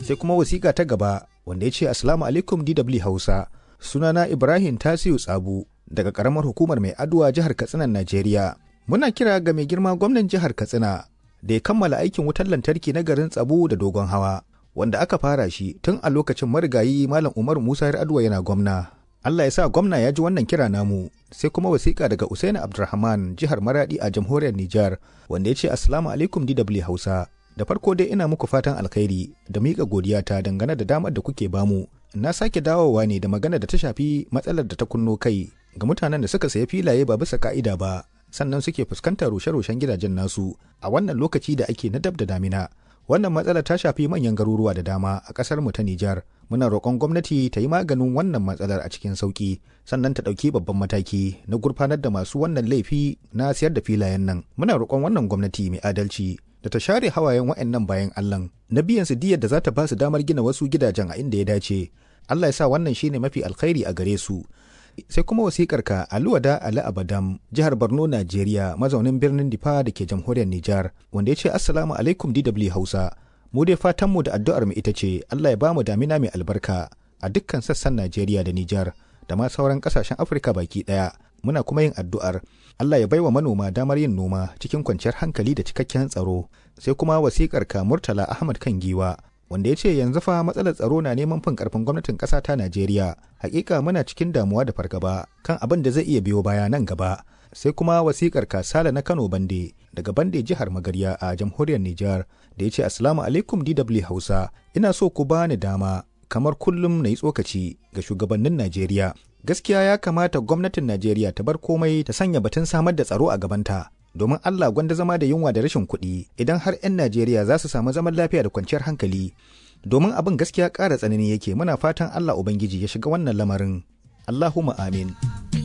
sai kuma wasiƙa ta gaba wanda ya ce assalamu alaikum dw hausa sunana ibrahim tasiu tsabu daga ƙaramar hukumar mai aduwa jihar katsina najeriya muna kira ga mai girma gwamnan jihar katsina da ya kammala aikin wutar lantarki na garin tsabu da dogon hawa wanda aka fara shi tun a lokacin marigayi malam umar musa aduwa yana gwamna allah ya sa gwamna ya ji wannan kira namu sai kuma wasiƙa daga usaini abdulrahman jihar maradi a jamhuriyar nijar wanda ya ce assalamu alaikum dw hausa da farko dai ina muku fatan alkhairi da miƙa godiyata dangane da damar da kuke bamu na sake dawowa ne da magana da ta shafi matsalar da ta kunno kai ga mutanen da suka saya filaye ba bisa ka'ida ba sannan suke fuskantar rushe-rushen gidajen nasu a wannan lokaci da ake na dab da damina wannan matsala ta shafi manyan garuruwa da dama a ƙasar mu ta Nijar muna roƙon gwamnati ta yi maganin wannan matsalar a cikin sauƙi sannan ta ɗauki babban mataki na gurfanar da masu wannan laifi na siyar da filayen nan muna roƙon wannan gwamnati mai adalci da ta share hawayen wa'annan bayan Allah na biyan su diyar da za ta ba su damar gina wasu gidajen a inda ya dace Allah ya sa wannan shine mafi alkhairi a gare su sai kuma wasikar ka Aluwada Ali Abadam jihar Borno Najeriya mazaunin birnin Difa da ke jamhuriyar Nijar wanda ya ce assalamu alaikum DW Hausa mu dai fatan mu da addu'ar mu ita ce Allah ya bamu damina mai albarka a dukkan sassan Najeriya da Nijar da ma sauran kasashen Afirka baki daya muna kuma yin addu'ar Allah ya baiwa manoma damar yin noma cikin kwanciyar hankali da cikakken tsaro sai kuma wasikar ka Murtala Ahmad kan giwa wanda ya ce yanzu fa matsalar tsaro na neman fin karfin gwamnatin ƙasa ta Najeriya. Hakika muna cikin damuwa da fargaba kan abin da zai iya biyo baya nan gaba. Sai kuma wasikar Kasala na Kano Bande daga Bande jihar Magarya a jamhuriyar Nijar da ya ce Assalamu alaikum DW Hausa. Ina so ku bani dama kamar kullum na yi tsokaci ga shugabannin Najeriya. Gaskiya ya kamata gwamnatin Najeriya ta bar komai ta sanya batun samar da tsaro a gabanta. domin Allah gwanda zama da yunwa da rashin kuɗi idan har 'yan Najeriya za su samu zaman lafiya da kwanciyar hankali. Domin abin gaskiya ƙara tsanani yake muna fatan Allah Ubangiji ya shiga wannan lamarin. Allahumma amin.